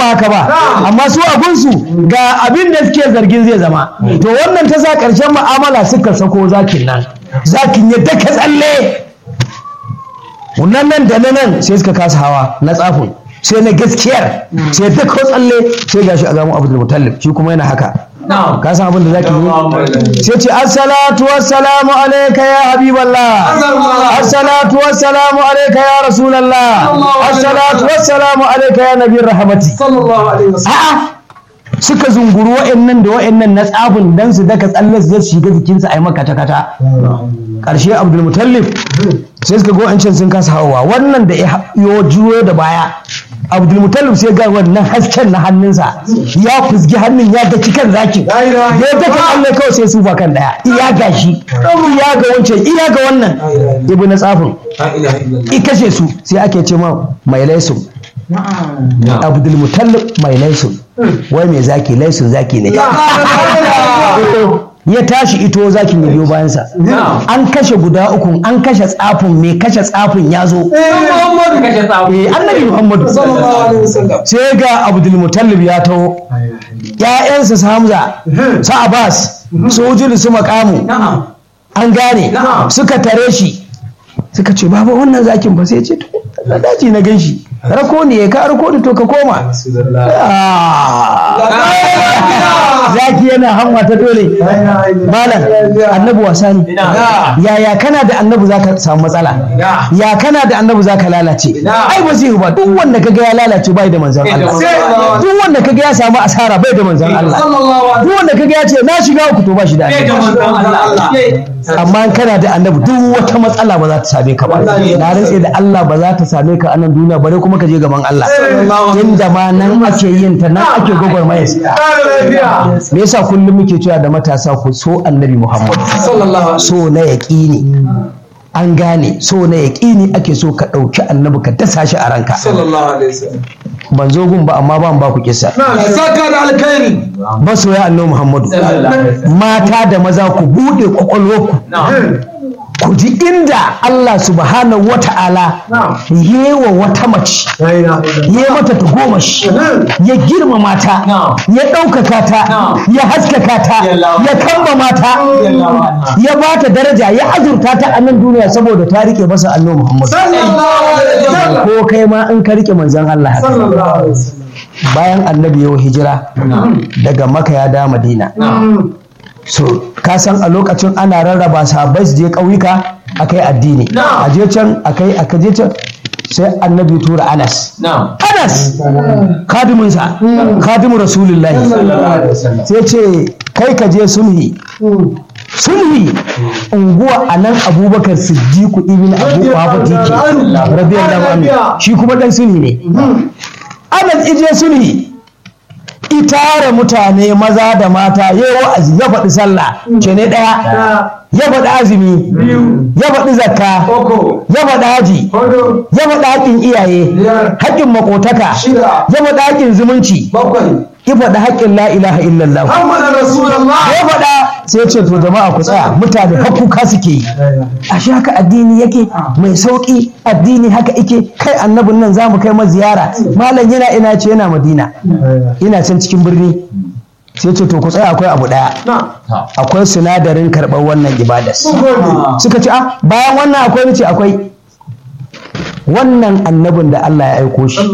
ba haka ba amma su a gunsu ga abin da suke zargin zai zama to wannan ta sa ƙarshen mu'amala suka sako zakin nan zakin ya daka tsalle wannan nan da na nan sai suka kasa hawa na tsafin sai na gaskiyar sai daka tsalle sai gashi a gamu abdul mutallib shi kuma yana haka ka san abin da zaki yi sai ce assalatu wassalamu alayka ya habiballah assalatu wassalamu alayka ya rasulallah assalatu wassalamu alayka ya nabiyar rahmati a'a suka zunguru wa'annan da wa'annan na tsafin dan su daka tsalle su shiga jikinsa a yi maka kata ƙarshe abdul mutallib sai suka go can sun kasa hawa wannan da ya juyo da baya abdul mutallib sai ga wannan hasken na hannunsa ya fusgi hannun ya daki kan zaki ya daka tsalle kawai sai sufa kan daya iya gashi iya ga wancan iya ga wannan ibu na tsafin i kashe su sai ake ce ma mai laisun abdul mutallib mai laisun wai mai zaki laisun zaki ne ya tashi ito zakin ya biyo bayansa an kashe guda uku an kashe tsafin mai kashe tsafin ya zo eh annabi muhammadu sai ga abdul mutallib ya taho ƴaƴansa su hamza su abbas su ujulu su makamu an gane suka tare shi suka ce baba wannan zakin ba sai ce to na daji na gan shi rako ne ka rako ni to ka koma zaki yana hamma ta dole malam annabi wasa ne yaya kana da annabi zaka samu matsala ya kana da annabi zaka lalace ai ba zai ba duk wanda kaga ya lalace bai da manzon Allah duk wanda kaga ya samu asara bai da manzon Allah duk wanda kaga ya ce na shiga uku to ba shi da annabi amma kana da annabi duk wata matsala ba za ta same ka ba na rantse da Allah ba za ta same ka a nan duniya bare kuma ka je gaban Allah inda ma nan ake yin ta nan ake gwagwarmaya me yasa kullum muke cewa da matasa ku so annabi Muhammad so na yaƙini an gane so na yaƙini ake so ka ɗauki annabi ka dasa shi a ranka ban zo gun ba amma ban ba ku kisa saka da alkhairi masoya annabi Muhammadu mata da maza ku buɗe kwakwalwarku ku ji inda Allah subhanahu wa ta'ala yewa wata mace ya mata ta goma shi ya girmama ta ya ɗaukaka ta ya haskaka ta ya kamba mata ya ba ta daraja ya azurta ta a nan duniya saboda ta rike masa annabi Muhammad ko kai ma in ka rike manzon Allah haka bayan annabi ya hijira daga maka ya da madina so ka san a lokacin ana rarraba sahabbai su je ƙauyuka a kai addini a je can a kai a je can sai annabi tura anas anas kadiminsa kadimin rasulullahi sai ce kai ka je sulhi sulhi unguwa a nan abubakar siddiqu ibn abu wafati ke radiyallahu anhu shi kuma dan sulhi ne anas ije sulhi itara mutane maza da mata ya yi wa'azi ya faɗi sallah ce ne ɗaya ya faɗi azumi ya faɗi zakka ya faɗi haji ya faɗi haƙƙin iyaye haƙƙin makotaka ya faɗi haƙƙin zumunci ya faɗi haƙƙin la ilaha illallah ya faɗa sai ce to jama'a ku tsaya mutane hakuka suke yi a shi haka addini yake mai sauƙi addini haka ike kai annabin nan za mu kai ma ziyara malam yana ina ce yana madina ina can cikin birni sai ce to ku tsaya akwai abu ɗaya akwai sinadarin karɓar wannan ibadas suka ce ah bayan wannan akwai ni ce akwai wannan annabin da Allah ya aiko shi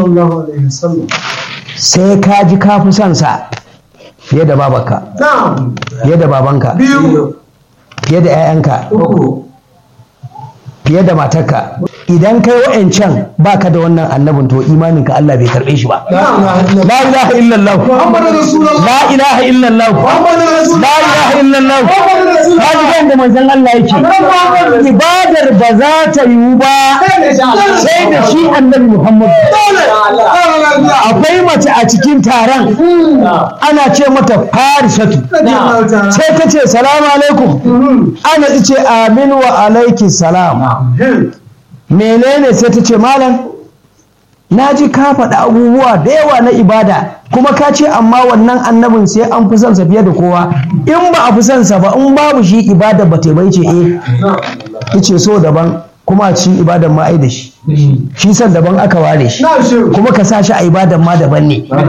sai ka ji ka fi son sa fiye da babanka fiye da babanka fiye da 'ya'yanka fiye da matarka idan kai wa'ancan baka da wannan annabin to imaninka Allah bai karbe shi ba la ilaha illallah la ilaha illallah la ilaha illallah kaji kan da manzon Allah yake ibadar ba za ta yiwu ba sai da shi annabi Muhammad akwai mace a cikin taron ana ce mata farisatu sai ta ce salamu alaikum ana ce amin wa alaiki salam menene sai ta ce malam na ji ka faɗi abubuwa da yawa na ibada kuma ka ce amma wannan annabin sai an fi son sa fiye da kowa in ba a fi son sa ba in babu shi ibada ba ta bai ce eh ice so daban kuma a cikin ibadan ma ai da shi shi san daban aka ware shi kuma ka sa shi a ibadan ma daban ne